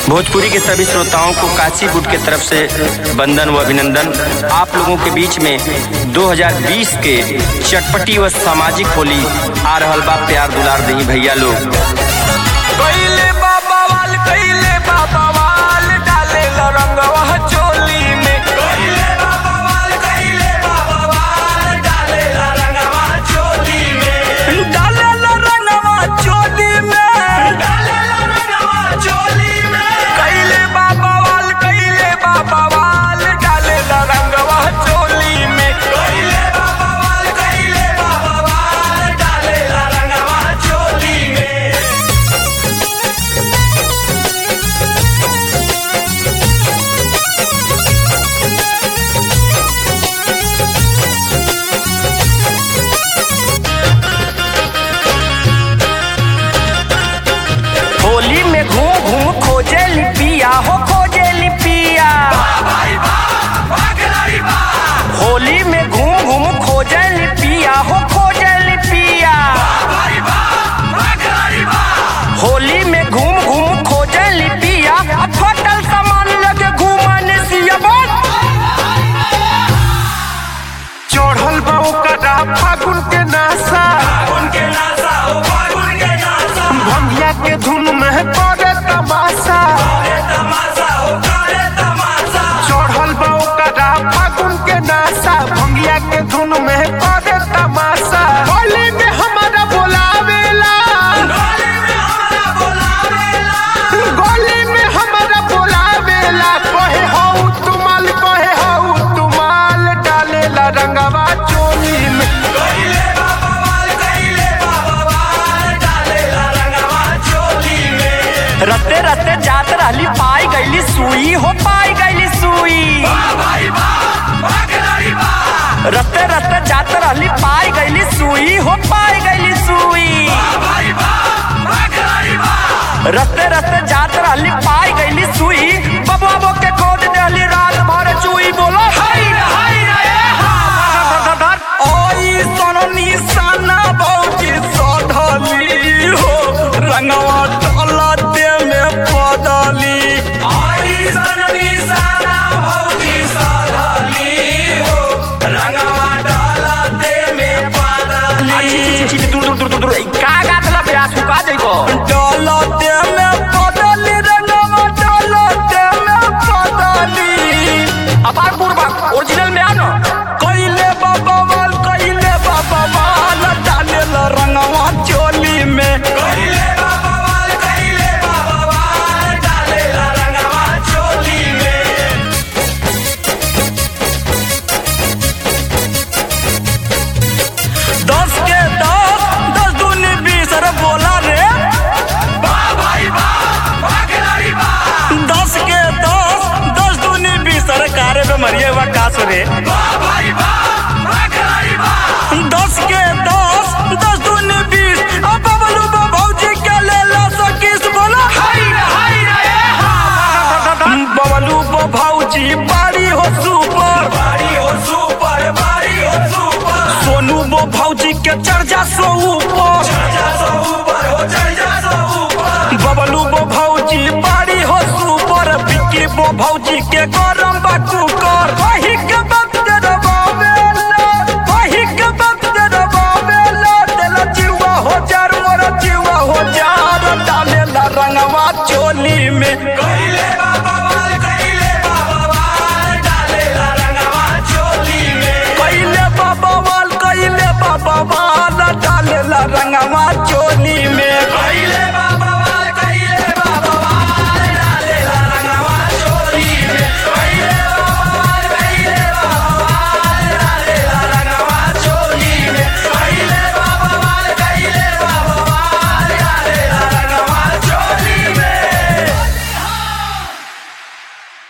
भोजपुरी के सभी श्रोताओं को काशी गुट के तरफ से वंदन व अभिनंदन आप लोगों के बीच में 2020 के चटपटी व सामाजिक होली आ रहल बा प्यार दुलार दही भैया लोग कैले बाबा वाल कैले बाबा वाल डाले रंगवा चोली में कैले बाबा वाल कैले बाबा वाल डाले रंगवा चोली में डाले रंगवा चोली में डाले रंगवा चोली में कैले बाबा वाल कैले बाबा वाल डाले रंगवा चोली में कैले बाबा वाल कैले बाबा वाल डाले रंगवा चोली में होली में घूम घूम खोजे लिपिया हो खोजे लिपिया होली में घूम घूम खोजे लिपिया हो खोजे लिपिया होली में घूम घूम खोजे लिपिया अब फटल सामान लगे घूमने सिया बोल चढ़ल बा ओकरा फागुन के नासा भंगिया के धुन में करे तमाशा चढ़ल बा ओकरा फागुन के नासा भंगिया के धुन में करे तमाशा होली में हमारा बोलावेला गोली में हमारा बोलावेला कहे हऊ तुमाल कहे हऊ तुमाल डालेला रंगवा चोली में रते रते जात रहली पाई गईली सुई हो पाई गईली सुई रते रते जात रहली पाई गईली सुई हो पाई गईली सुई रते रते जात रहली पाई गईली सुई बबुआ बो के खोद देली रात भर चुई बोलो हाय रे, हाय रे, ए हा। ओई सोनो निशाना बहुती सधली हो रंगवा डलते में पदली ओई सोनो निशाना बहुती सधली हो रंगवा डलते में पदली छी, छी, दूर दूर दूर दूर दूर का गात ला ब्यास हुका जइबो डलते में पदली रंगवा डलते में पदली अपार पूर्वा ओरिजिनल में आनो कैले बाबा वाल कैले बाबा वाल डाले रंगवा चोली में कैले बाबा वाल कैले बाबा वाल डाले रंगवा चोली में दस के दस दस दूनी बीस अरे बोला रे दस के दस दस दूनी बीस अरे कारे पे मरिए हुआ कास रे दस के दस दस दूनी बीस अब बबलू बा भौजी के ले ला सकीस बोला हाय रे हाय रे ए हा बबलू बा भौजी बारी हो सुपर बारी हो सुपर बारी हो सुपर सोनू बो भौजी के चर्चा सो ऊपर चर्चा सो ऊपर हो चर्चा सो ऊपर बबलू बो भौजी बारी हो सुपर बिक्की बो भौजी के गरम बा कुकर वही